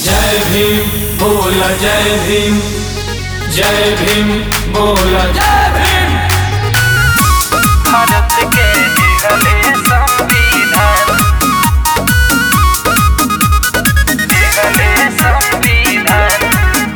जय भीम बोल जय भीम जय भीम बोल जय भीम भारत के दिहले संविधान दिहले संविधान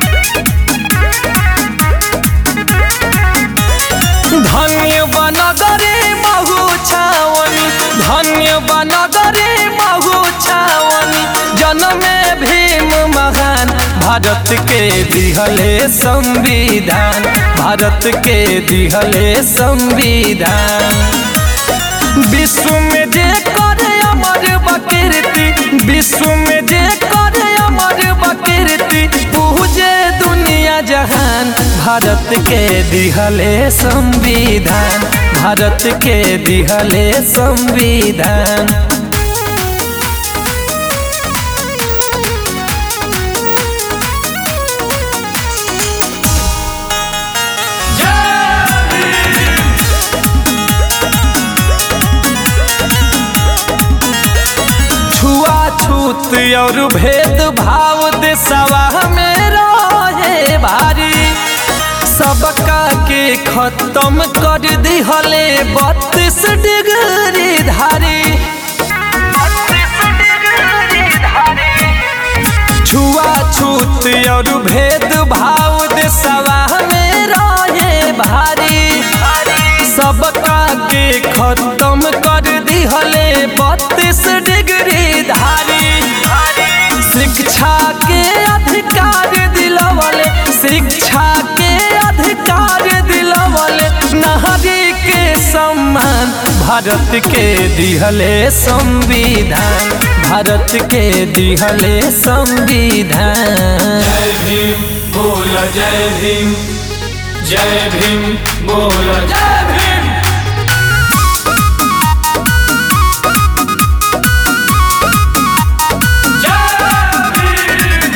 धन्य बनगरे महु छावनी धन्य बनगरे महु छावनी जनमे भीम महान भारत के दिहले संविधान भारत के दिहले संविधान विश्व में जे करे अमर बकीर्ति विश्व में जे करे अमर बकीर्ति पूजे दुनिया जहान भारत के दिहले संविधान भारत के दिहले संविधान छुआछूत और भेदभाव देशवा में रहे भारी सबका के खत्म कर दिहले बत्तीस डिग्री धारी छुआछूत और भेदभाव देशवा में रहे भारी सबका के खत्म कर दिहले बत्तीस डिग्री धारी शिक्षा के अधिकार दिलवले शिक्षा के अधिकार दिलवले नारी के सम्मान भारत के दिहले संविधान भारत के दिहले संविधान जय भीम बोल जय भीम जय भीम बोल जय भीम जय भीम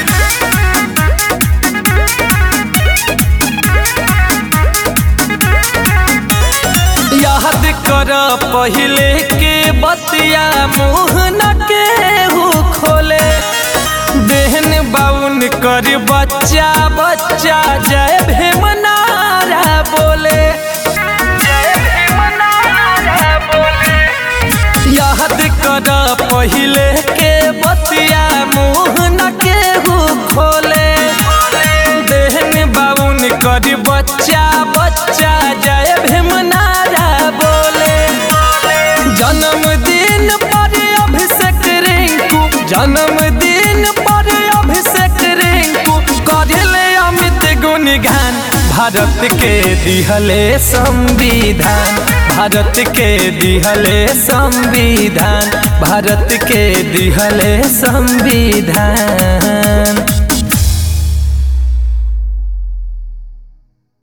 याद कर पहले के बतिया मुँह न के हु खोले देहन बाउन कर बच्चा बच्चा जय भीम नारा बोले याद कर पहले के बतिया मुँह न के हु खोले देहन बाउन कर बच्चा बच्चा जय भीम नारा बोले जन्मदिन पर अभिषेक रिंकू जन्मदिन पर अभिषेक रिंकू करले अमित गुणगान भारत के दिहले संविधान भारत के दिहले संविधान भारत के दिहले संविधान